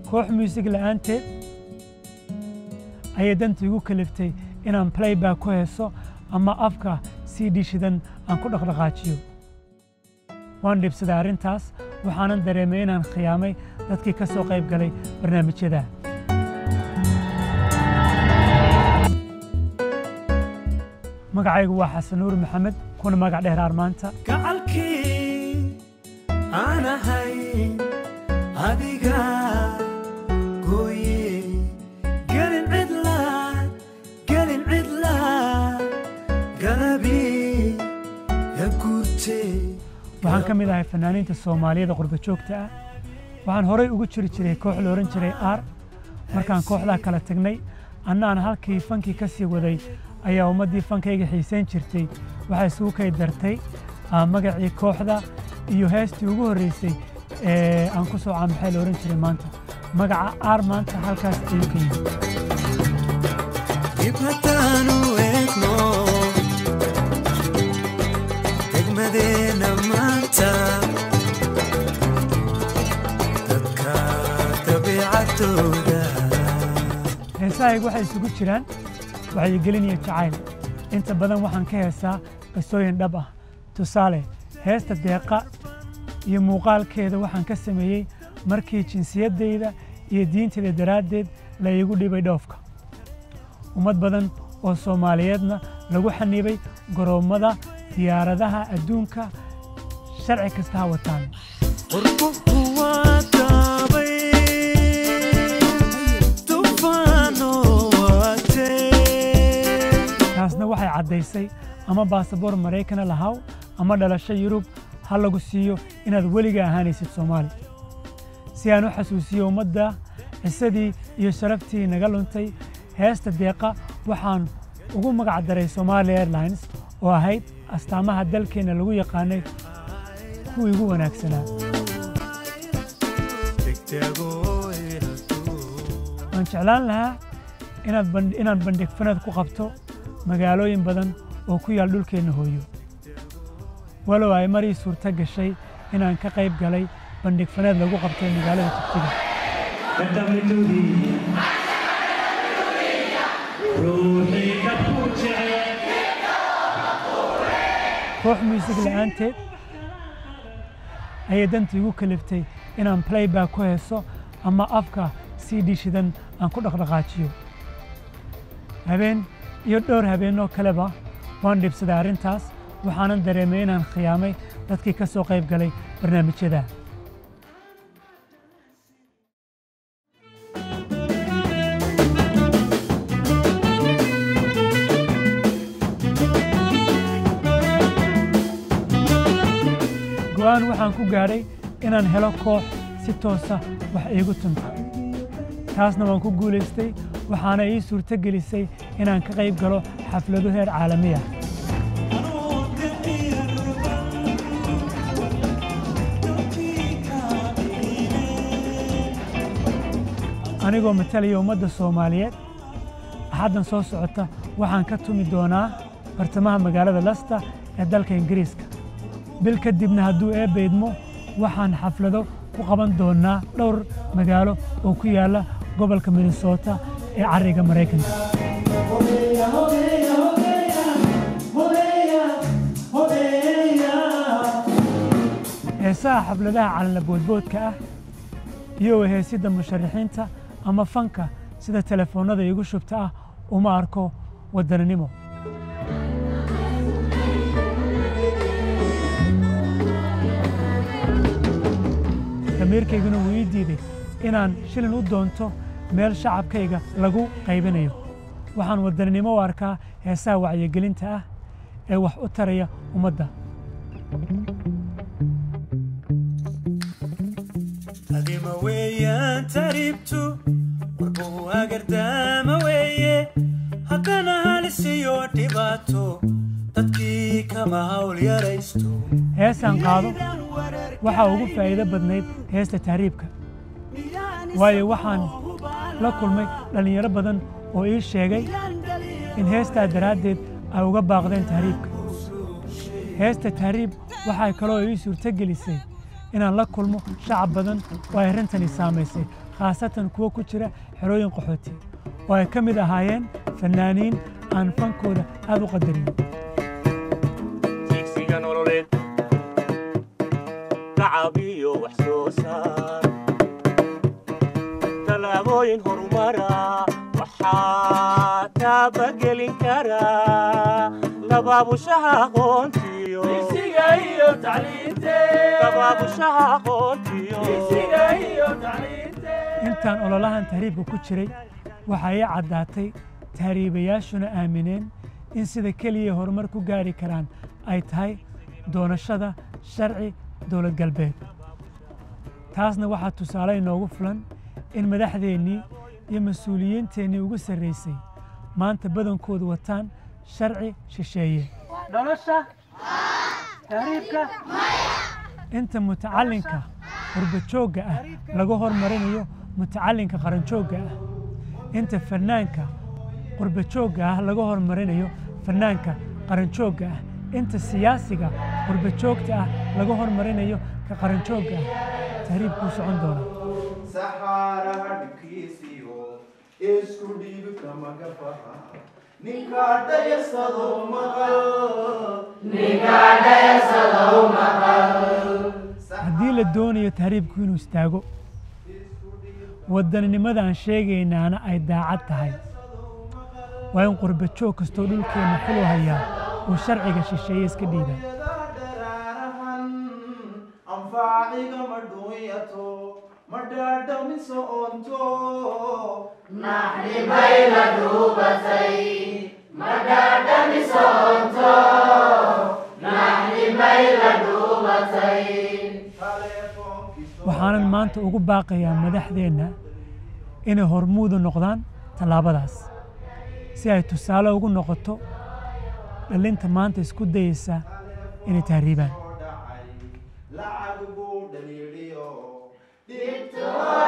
koox muusig la'aanteed ayay danta igu kaliftay inaan playback ku heeso ama afka sii dhishidan aan ku dhaqdhaqaajiyo waan dhibsaday arrintaas waxaanan dareemay inaan khiyaamay dadkii ka soo qayb galay barnaamijyada magacaygu waa xasan nuur maxamed kuna magac dheer armaanta gacalkii aan ahay adiga gooye gelin cidla gelin cidla galabi ya guurte waxaan ka mid ahay fanaaniinta soomaaliyada qurba joogta ah waxaan horay ugu jiri jiray koox la odhan jiray aar markaan kooxdaa kala tagnay annaan halkii fankii ka sii waday ayaa ummaddii fankayga xiisayn jirtay waxaa isugu kay dartay ah, magacii kooxda iyo heestii ugu horreysay ee aan ku soo caanbaxay la odhan jiray maanta magaca aar maanta halkaas ayuu ka yimid dib haddaanu eegno degmadeena maanta dadka dabiicadooda heesahaygu waxay isugu jiraan wacyigelin iyo jacayl inta badan waxaan ka heesaa qisooyin dhab ah tusaale heesta deeqa iyo muuqaalkeeda waxaan ka sameeyey markii jinsiyaddayda iyo diintayda daraaddeed la iigu dhibay dhoofka ummad badan oo soomaaliyeedna lagu xanibay goroommada diyaaradaha adduunka sharci kasta ha wataan qurbuhu waa daabay dufaano waatee taasna waxay caddaysay ama baasaboor maraykana lahaw ama dhalasho yurub ha lagu siiyo inaad weliga ahaanaysid soomaali si aan u xasuusiyo ummadda cisadii iyo sharaftii naga luntay heesta deeqa waxaan ugu magac daray Somali Airlines oo ahayd astaamaha dalkeenna lagu yaqaanay kuwii ugu wanaagsanaa waan jeclaan lahaa inaad ban- inaan bandhig fanad ku qabto magaalooyin badan oo ku yaal dhulkeenna hooyo walow ay marii suurto gashay inaan ka qayb galay bandhig faneed lagu qabtay magaalada tugtiga koox muusig la'aanteed ayay danta igu kaliftay inaan playback ku heeso ama afka sii dhishidan aan ku dhaqdhaqaajiyo habeen iyo dhowr habeenoo kaleba waan dhibsaday arrintaas waxaanan dareemay inaan khiyaamay dadkii ka soo qayb galay barnaamijyada go'aan waxaan ku gaadhay inaan helo koox si toosa wax iigu tunta taasna waan ku guulaystay waxaana ii suurto gelisay inaan ka qayb galo xaflado heer caalami ah anigoo matalaya ummadda soomaaliyeed axaddan soo socota waxaan ka tumi doonaa bartamaha magaalada lasta ee dalka ingiriiska bil kadibna hadduu eebba idmo waxaan xaflado ku qaban doonaa dhowr magaalo oo ku yaalla gobolka minnesota ee cariga maraykanka heesaha xafladaha calanla boodboodka ah iyo heesidda musharaxiinta ama fanka sida telefoonnada iigu shubta ah uma arko waddananimo damiirkayguna wuu ii diiday inaan shilin u doonto meel shacabkayga lagu qaybinayo waxaan waddananimo u arkaa heesaha wacyigelinta ah ee wax u taraya ummadda adima weeyaan taribtu warbuhu agardaama weeye haddana halis iyo dhibaato dadkii kama hawl yaraysto heesaan qaado waxaa ugu faa'iido badnayd heesta tahriibka waayo waxaan la kulmay dhallinyaro badan oo ii sheegay in heestaa daraaddeed ay uga baaqdeen tahriibka heesta tahriib waxay kaloo ii suurto gelisay inaan la kulmo shacab badan oo ay arrintani saamaysay khaasatan kuwo ku jira xerooyin qaxooti oo ay ka mid ahaayeen fannaaniin aan fankooda aad u qadariyo digsiga nololeed tacab iyo wax soo saar tallaabooyin horumara waxaa taabagelin karaa labaabushaha aqoontiyo labaabushaha aqoontiyo intaan ololahan tahriibka ku jiray waxaa ii caddaatay tahriibayaashuna aamineen in sida keliya horumar ku gaari karaan ay tahay doonashada sharci dowlad galbeed taasna waxaa tusaale inoogu fulan in madaxdeennii iyo mas-uuliyiinteennii ugu sarraysay maanta badankoodu wataan sharci shisheeye nolosha tahriibka inta mutacallinka qurbajoogga ah laga hormarinayo mutacallinka qaranjoogga ah inta fannaanka qurbajoogga ah laga hormarinayo fannaanka qaranjoogga ah inta siyaasiga qurbajoogta ah laga hormarinayo ka qaranjoogga ah tahriibkuu socon doonaa saxaaraha dhibkiisiyo isku dhiibka magafaha ninkaa dhayasado maqal haddii la doonayo tahriibku inuu istaago waddaninimada aan sheegaynaana ay daacad tahay waa in qurbajoog kastoo dhulkeenna xulu hayaa uu sharciga shisheeye iska dhiibaa dharaarahan anfaaciga ma dhuunyato ma dhaadhamiso oonto waxaanan maanta ugu baaqayaa madaxdeenna inay hormuudu noqdaan tallaabadaas si ay tusaale ugu noqoto dhallinta maanta isku dayeysa inay tahriibaan lacag buu dhaliiliyo dhibto